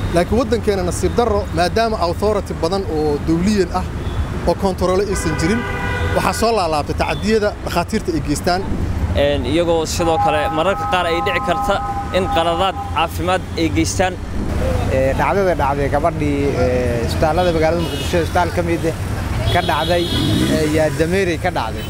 laakiin waddankeena nasiib darro maadaama authority badan oo dawliyan ah oo kontaroole aysan jirin waxaa soo laalaabtay tacadiyada dhakhaatiirta ay geystaan iyagoo sidoo kale mararka qaar ay dhici karta in qaladaad caafimaad ay geystaan dhacdada dhacday gabadhii isbitaallada magaalada muqdisho isbitaal ka mid ka dhacday yaa dameerey ka dhacday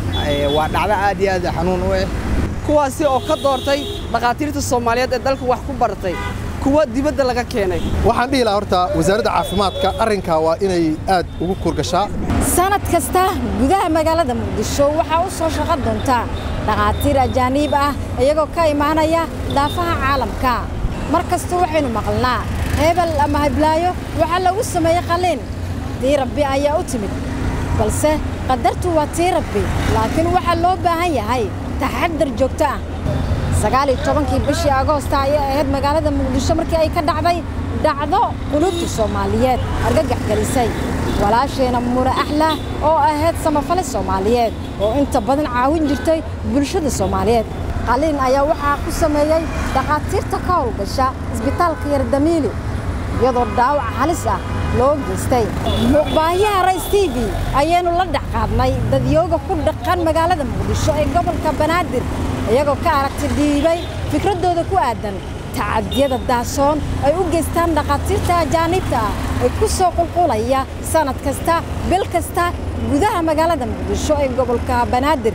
waa dhacdo aad iyo aad xanuun u ah kuwaasi oo ka doortay dhakhaatiirta soomaaliyeed ee dalka wax ku baratay kuwa dibadda laga keenay waxaan dhihi lahaa horta wasaaradda caafimaadka arrinkaa waa inay aad ugu kurgashaa sanad kasta gudaha magaalada muqdisho waxaa u soo shaqo doontaa dhakhaatiir ajaaniib ah iyagoo ka imaanaya daafaha caalamka mar kasta waxaynu maqalnaa hebel ama hiblaayo waxaa lagu sameeyey qalliin tii rabbi ayaa u timid balse qadartu waa tii rabbi laakiin waxaa loo baahan yahay taxadar joogto ah sagaal iyo tobankii bishii agoosta ayay ahayd magaalada muqdisho markii ay ka dhacday dhacdo quluubta soomaaliyeed argagax gelisay walaasheena mure axlah oo ahayd samafale soomaaliyeed oo inta badan caawin jirtay bulshada soomaaliyeed qaliin ayaa waxaa ku sameeyey dhakhaatiirta ka howlgasha isbitaalka yardamiili iyadoo dhaawac halis ah loo geystay muuqbaahiyaha rays t v ayaynu la dhexqaadnay dadyooga ku dhaqan magaalada muqdisho ee gobolka banaadir iyagoo ka aragti dhiibay fikraddooda ku aadan tacadiyada daasoon ay u geystaan dhakhaatiirta ajaaniibta ah ee ku soo qulqulaya sannad kasta bil kasta gudaha magaalada muqdisho ee gobolka banaadir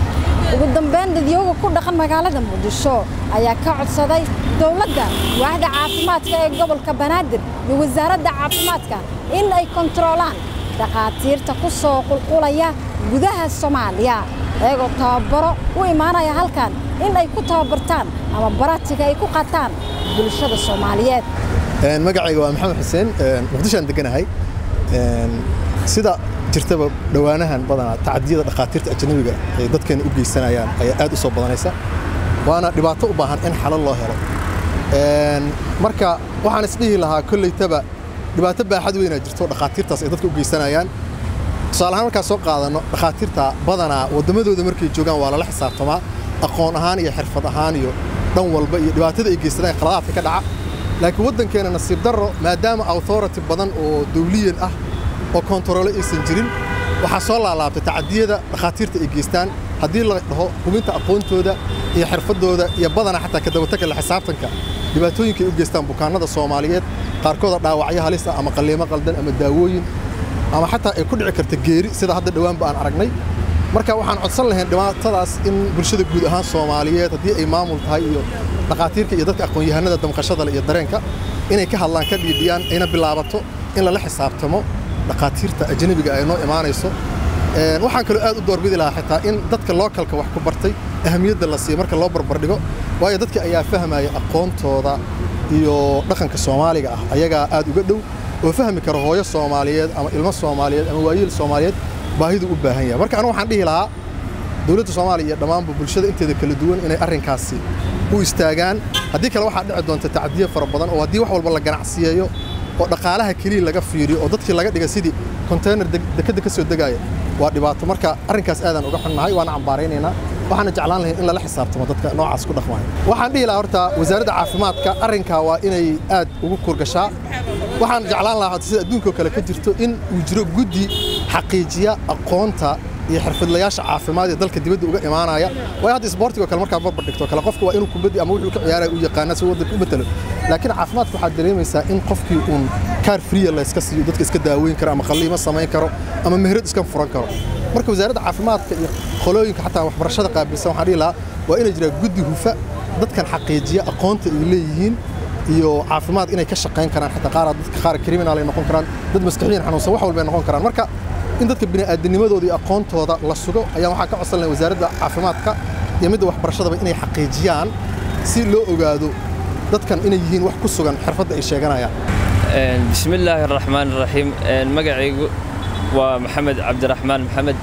ugu dambayn dadyooga ku dhaqan magaalada muqdisho ayaa ka codsaday dowladda waaxda caafimaadka ee gobolka banaadir iyo wasaaradda caafimaadka in ay kontaroolaan dhakhaatiirta ku soo qulqulaya gudaha soomaaliya iyagoo tababaro u imaanaya halkan in ay ku tababartaan ama baratiga ay ku qataan bulshada soomaaliyeed magacayga waa maxamed xuseen muqdishoaan deganahay sida jirtaba dhowaanahan badanaa tacadiyada dhakhaatiirta ajnabiga ay dadkeena u geysanayaan ayaa aad u soo badanaysa waana dhibaato u baahan in xalal loo helo marka waxaan isdhihi lahaa kollaytaba dhibaato baaxad weynaa jirto dhakhaatiirtaas ay dadka u geysanayaan tusaale ahaan markaan soo qaadanno dhakhaatiirta badanaa waddamadooda markay joogaan waa lala xisaabtamaa aqoon ahaan iyo xirfad ahaan iyo dhan walba iyo dhibaatada ay geysadaan khaladaadka ka dhaca laakiin waddankeena nasiib darro maadaama authority badan oo dawliyan ah oo kontaroole aysan jirin waxaa soo laalaabtay tacadiyada dhakhaatiirta ay geystaan haddii la dhaho hubinta aqoontooda iyo xirfaddooda iyo badana xataa kadabataka la xisaabtanka dhibaatooyinka ay u geystaan bukaannada soomaaliyeed qaarkooda dhaawacyo halis ah ama qalliimo qaldan ama daawooyin ama xataa ay ku dhici karta geeri sida hadda dhowaanba aan aragnay marka waxaan codsan lahayn dhibaatadaas in bulshada guud ahaan soomaaliyeed haddii ay maamul tahay iyo dhakhaatiirka iyo dadka aqoon-yahanada damqashada iyo dareenka inay ka hadlaan ka dhiidhiyaan ayna bilaabato in lala xisaabtamo dhakhaatiirta ajnabiga ay noo imaanayso waxaan kaloo aad u doorbidi lahaa xitaa in dadka lookalka wax ku bartay ahamiyadda la siiyo marka loo barbardhigo waayo dadka ayaa fahmaya aqoontooda iyo dhaqanka soomaaliga ah ayagaa aad uga dhow oo fahmi kara hooyo soomaaliyeed ama ilmo soomaaliyeed ama waayiil soomaaliyeed baahidu u baahan yahay marka anigu waxaan dhihi lahaa dowladda soomaaliya iyo dhammaanba bulshada inteeda kala duwan inay arrinkaasi u istaagaan haddii kale waxaa dhici doonta tacdiye fara badan oo haddii wax walba la ganacsiyeeyo oo dhaqaalaha keliya laga fiiriyo oo dadkii laga dhiga sidii konteynar dekadda ka soo degaaya waa dhibaato marka arrinkaas aadaan uga xunnahay waana cambaaraynaynaa waxaana jeclaan lahayn in lala xisaabtamo dadka noocaas ku dhaqmaya waxaan dhihi lahaa horta wasaaradda caafimaadka arrinkaa waa inay aad ugu kurgashaa waxaan jeclaan lahaa sida adduunkoo kale ka jirto in uu jiro guddi xaqiijiya aqoonta iyo xirfadlayaasha caafimaad ee dalka dibadda uga imaanaya waayo hadda isboortigo kale markaad barbar dhigto kale qofka waa inuu kubaddi ama wuxuu ka ciyaaraya u yaqaana si waddanka u matalo laakiin caafimaadka waxaad dareemaysaa in qofkii uun kaar friya layska siiyo dadka iska daaweyn karo ama qalliimo samayn karo ama meherad iska furan karo marka wasaaradda caafimaadka iyo qolooyinka xataa waxbarashada qaabilsan waxaan dhihi lahaa waa inay jiraa guddi hufa dadkan xaqiijiya aqoonta ay leeyihiin iyo caafimaad inay ka shaqayn karaan xataa qaar dadka qaar criminal ay noqon karaan dad maskaxiyan xanuunsan wax walba ay noqon karaan marka in dadka bini'aadanimadooda iyo aqoontooda la sugo ayaa waxaa ka codsan lahay wasaaradda caafimaadka iyo midda waxbarashadaba inay xaqiijiyaan si loo ogaado dadkan inay yihiin wax ku sugan xirfadda ay sheeganayaan bismillaahi araxmaan araxiim magacaygu waa maxamed cabdiraxmaan maxamed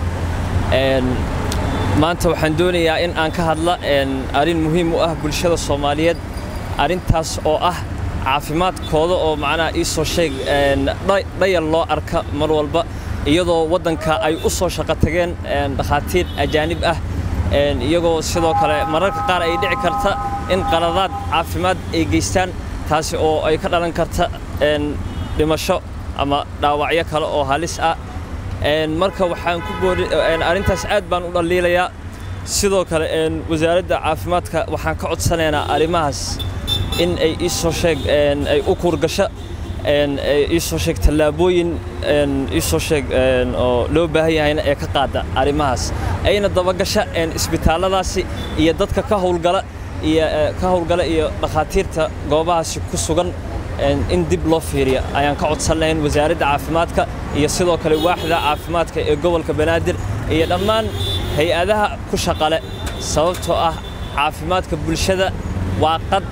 maanta waxaan doonayaa in aan ka hadla arrin muhiim u ah bulshada soomaaliyeed arrintaas oo ah caafimaadkooda oo macnaha ii soo sheeg dhayal loo arka mar walba iyadoo waddanka ay u soo shaqo tageen dhakhaatiir ajaanib ah iyagoo sidoo kale mararka qaar ay dhici karta in qaladaad caafimaad ay geystaan taasi oo ay ka dhalan karta dhimasho ama dhaawacyo kale oo halis ah marka waxaan ku boori arrintaas aad baan u dhaliilayaa sidoo kale wasaaradda caafimaadka waxaan ka codsanaynaa arrimahaas in ay ii soo sheeg ay u kuurgasho ii soo sheeg tallaabooyin ii soo sheeg oo loo baahan yahayna ee ka qaada arrimahaas ayna dabagasha isbitaalladaasi iyo dadka ka howlgala iyo ka howlgala iyo dhakhaatiirta goobahaasi ku sugan in dib loo fiiriyo ayaan ka codsan lahayn wasaaradda caafimaadka iyo sidoo kale waaxda caafimaadka ee gobolka banaadir iyo dhammaan hay-adaha ku shaqale sababtoo ah caafimaadka bulshada waa qad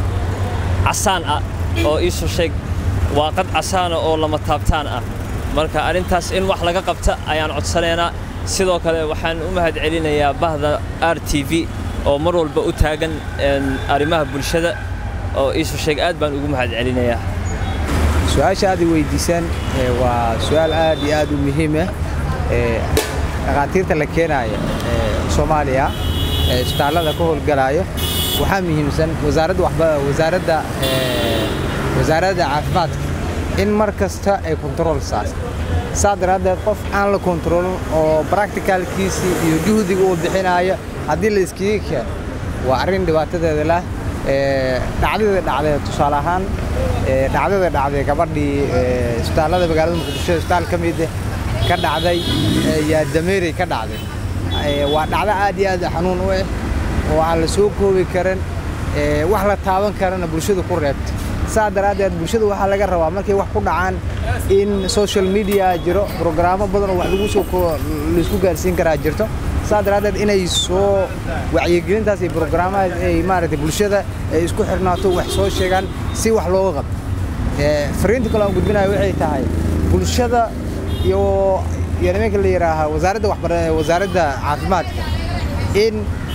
casaan ah oo iisoo sheeg waa qad casaana oo lama taabtaan ah marka arrintaas in wax laga qabta ayaan codsanaynaa sidoo kale waxaan u mahad celinayaa bahda r t v oo mar walba u taagan arrimaha bulshada oo iisoo sheeg aad baan ugu mahad celinayaa su-aasha aad i weydiisaan waa su-aal aad iyo aad u muhiim ah dhakhaatiirta la keenaaya soomaaliya ee isbitaallada ka howlgalaayo waxaa muhiimsan wasaaradda wasaaradda caafimaadka in mar kasta ay kontarool saarto saa daraaddeed qof aan la kontaroolin oo bracticalkiisii iyo juhdiga uu bixinaayo haddii la iskiga keeno waa arrin dhibaatadeeda lah dhacdada dhacday tusaale ahaan dhacdada dhacday gabadhii isbitaallada magaalada muqdisho isbitaal ka mid ka dhacday yaa dameerey ka dhacday waa dhacdo aad iyo aad xanuun u ah oo aan la soo koobi karin wax la taaban karana bulshada ku reebta saa daraaddeed bulshada waxaa laga rabaa markay wax ku dhacaan in social media jiro brograamo badan oo wax lagu soo laisku gaarsiin karaa jirto saa daraaddeed inay soo wacyigelintaas iyo brograamahaas ay maaragtay bulshada ay isku xirnaato wax soo sheegaan si wax looga qabto fariinta kale aan gudbinayo waxay tahay bulshada iyo iyo nimanka la yidhaahaa wasaaradda waxbar wasaaradda caafimaadka in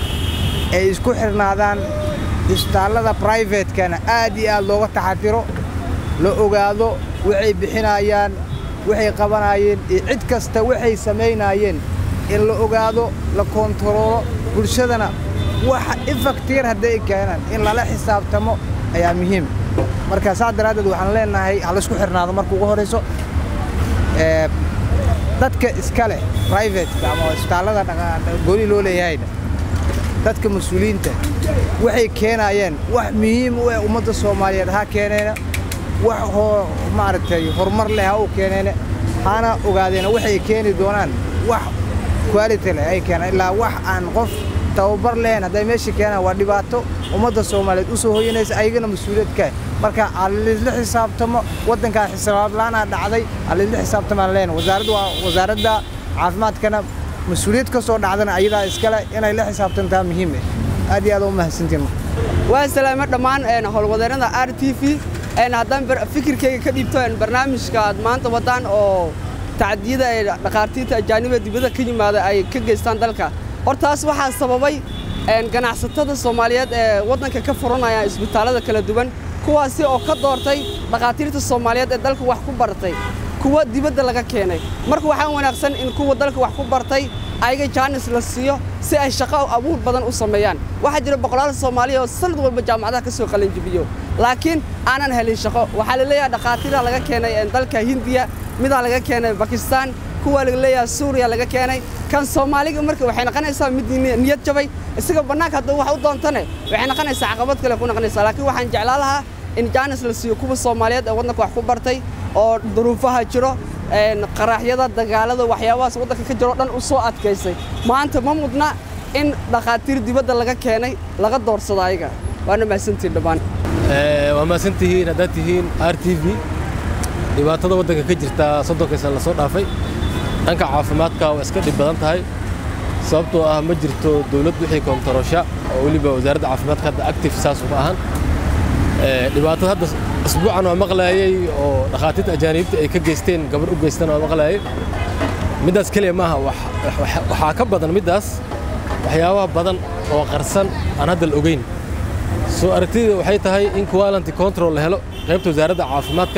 ay isku xirnaadaan isbitaallada privatekana aad iyo aad looga taxatiro la ogaado waxay bixinayaan waxay qabanayeen iyo cid kasta waxay samaynaayeen in la ogaado la kontaroolo bulshadana waxa infaktiir hadday keenaan in lala xisaabtamo ayaa muhiim marka saa daraaddeed waxaan leenahay ha laysku xirnaado marka ugu horayso dadka iska leh privateka ama isbitaallada gooni loo leeyahayna dadka mas-uuliyiinta waxay keenayeen wax muhiim u ah ummadda soomaaliyeed ha keeneena wax maaragtay horumar leh ha u keeneena hana ogaadeena waxay keeni doonaan wax quality leh ay keenaan ilaa wax aan qof tababar lehen hadday meesha keenaan waa dhibaato ummadda soomaaliyeed u soo hoyanaysa ayagana mas-uuliyadka marka alaisla xisaabtamo waddankaa xisaablaanaa dhacday alaisla xisaabtamaan leen wasaaradda waa wasaaradda caafimaadkana mas-uuliyad ka soo dhacdana ayadaa iskale inay la xisaabtantaa muhiim ah aad iyo aad u mahadsantiin waan salaamo dhammaan howlwadeennada r t v haddaan fikirkayga ka dhiibto barnaamijka aad maanta wadaan oo tacdiyada ee dhakhaatiirta ajaaniba dibadda ka yimaada ay ka geystaan dalka hortaas waxaa sababay ganacsatada soomaaliyeed ee waddanka ka furanaya isbitaallada kala duwan kuwaasi oo ka doortay dhakhaatiirta soomaaliyeed ee dalka wax ku bartay kuwa dibadda laga keenay marka waxaa wanaagsan in kuwa dalka wax ku bartay ayaga jaanis la siiyo si ay shaqo abuur badan u sameeyaan waxaa jira boqolaal soomaaliya oo sanad walba jaamacadaha ka soo qalinjibiyo laakiin aanan helin shaqo waxaa la leeyahay dhakhaatiira laga keenay dalka hindiya midaa laga keenay bakistaan kuwa laga leeyahay suuriya laga keenay kan soomaaliga marka waxay noqonaysaa mid niyad jabay isaga bannaanka hadduu wax u doontane waxay noqonaysaa caqabad kale ku noqonaysaa laakiin waxaan jeclaan lahaa in jaanis la siiyo kuwa soomaaliyeed ee waddanka wax ku bartay oo duruufaha jiro qaraaxyada dagaalada waxyaabahaas waddanka ka jiro dhan u soo adkaysay maanta ma mudna in dhakhaatiir dibadda laga keenay laga doorsado ayaga waana mahadsantihin dhammaan waa mahadsantihiin haddaad tihiin r t v dhibaatada waddanka ka jirta soddonka sana lasoo dhaafay dhanka caafimaadka waa iska dhib badan tahay sababtoo ah ma jirto dawlad wixii koontarosha oo weliba wasaaradda caafimaadka hadda active saas uma ahan dhibaatada hadda isbuucan waa maqlaayay oo dhakhaatiirta ajaaniibta ay ka geysteen gabar u geystaan waa maqlaayay middaas keliya maaha waxaa ka badan middaas waxyaabaha badan oo qarsan aan hadda la ogeyn soo aragtida waxay tahay in quality control la helo qaybta wasaaradda caafimaadka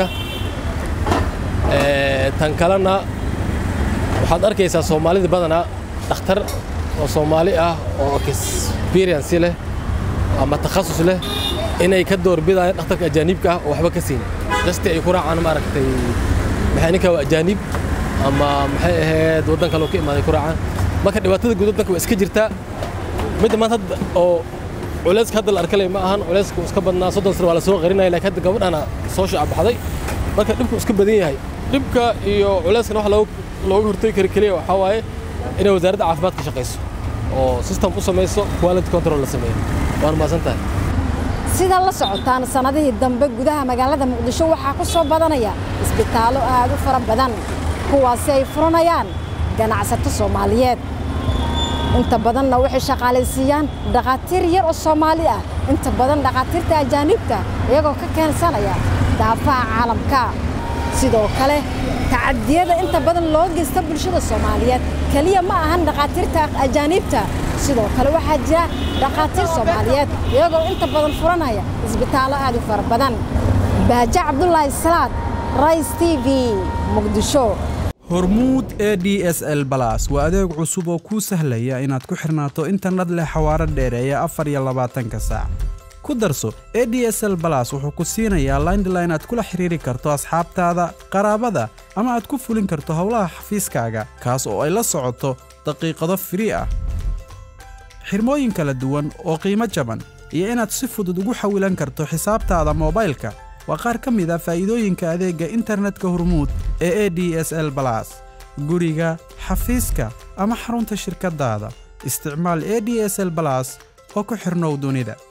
tan kalena waxaad arkaysaa soomaalida badanaa dhakhtar oo soomaali ah oo experience leh ama takhasus leh inay ka doorbidayaan dhakhtarka ajaaniibka ah oo waxba ka siin dasti ay ku raacaan maaragtay maxay ninka waa ajaaniib ama maxay ahayd waddan kale oo ka imaaday ku raacaan marka dhibaatada guud waddanka waa iska jirtaa midda maanta hadda oo culayska hadda la arkalay ma ahan culayska iska badnaa soddon sano waa la soo qarinaya laakiin hadda gabadhana soo shacabbaxday marka dhibku iska badan yahay dhibka iyo culayskana wax looga hortagi kara keliya waxaa waaye inay wasaaradda caafimaadka shaqayso oo system u samayso quality control la sameeyo waana mahadsan tahay sida la socotaan sannadihii dambe gudaha magaalada muqdisho waxaa ku soo badanaya isbitaallo aad u fara badan kuwaasi ay furanayaan ganacsato soomaaliyeed inta badanna waxay shaqaalaysiiyaan dhakhaatiir yar oo soomaali ah inta badan dhakhaatiirta ajaaniibta iyagoo ka keensanaya daafaha caalamka sidoo kale tacadiyada inta badan loo geysta bulshada soomaaliyeed keliya ma ahan dhakhaatiirta ajaaniibta sidoo kale waxaa jira dhakhaatiir soomaaliyeed iyagoo inta badan furanaya isbitaallo aad u fara badan baaje cabdulaahi salaad rais t v muqdisho hormuud e d s l balas waa adeeg cusub oo kuu sahlaya inaad ku xirnaato internet leh xawaaro dheereeya afar iyo labaatanka saac ku darso e d s l balas wuxuu ku siinayaa laindline aad kula xiriiri karto asxaabtaada qaraabada ama aad ku fulin karto howlaha xafiiskaaga kaas oo ay la socoto daqiiqado firii ah xirmooyin kala duwan oo qiimo jaban iyo inaad si fudud ugu xawilan karto xisaabtaada moobaylka waa qaar ka mid a faa'iidooyinka adeegga internetka hormuud ee e d s l balas guriga xafiiska ama xarunta shirkaddaada isticmaal e d s l balas oo ku xidhnow dunida